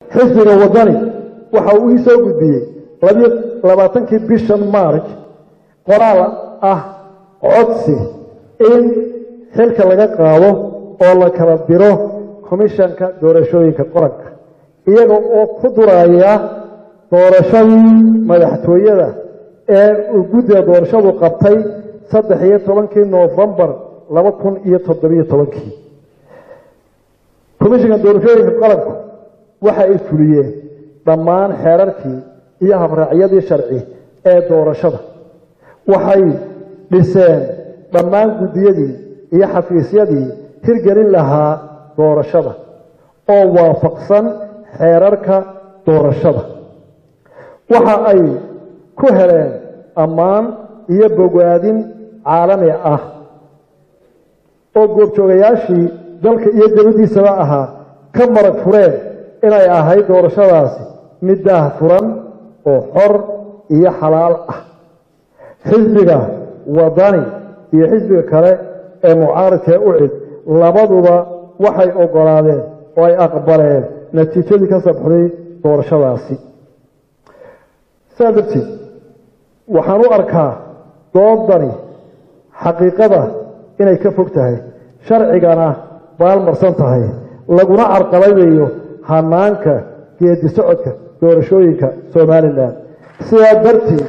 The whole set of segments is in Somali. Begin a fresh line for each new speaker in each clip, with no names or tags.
xisbiga waddani waxa uu ii soo gudbiyey labiyo labaatankii bishan maarj qoraal ah codsi in xilka laga qaado oo la kala diro komishanka doorashooyinka qoranka iyaga oo ku duraya doorashadii madaxtooyada ee uu guddiga doorashadu qabtay saddex iyo tobankii noofembar laba kun iyo toddobiyo tobankii komishanka doorashooyinka qaranku waxa ay fuliyeen dhammaan xeerarkii iyo habraacyadii sharci ee doorashada waxay dhiseen dhammaan guddiyadii iyo xafiisyadii hirgelin lahaa doorashada oo waafaqsan xeerarka doorashada waxa ay ku heleen ammaan iyo bogaadin caalami ah oo goobjoogayaashii dalka iyo debaddiisaba ahaa ka marag fureen inay ahayd doorashadaasi mid daah furan oo xor iyo xalaal ah xisbiga wadani iyo xisbiga kale ee mucaaradkae u cid labaduba waxay oggolaadeen oo ay aqbaleen natiijadii ka sabxday doorashadaasi saa darteed waxaan u arkaa doodani xaqiiqada inay ka fog tahay sharcigana baalmarsan tahay laguna carqaladayo hanaanka geedi socodka doorashooyinka somalilan sidaa darteed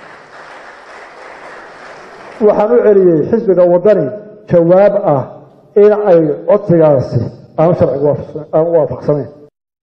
waxaan u celiyey xisbiga waddani jawaab ah in ay codsigaasi aanu sharciga aan u waafaqsanayn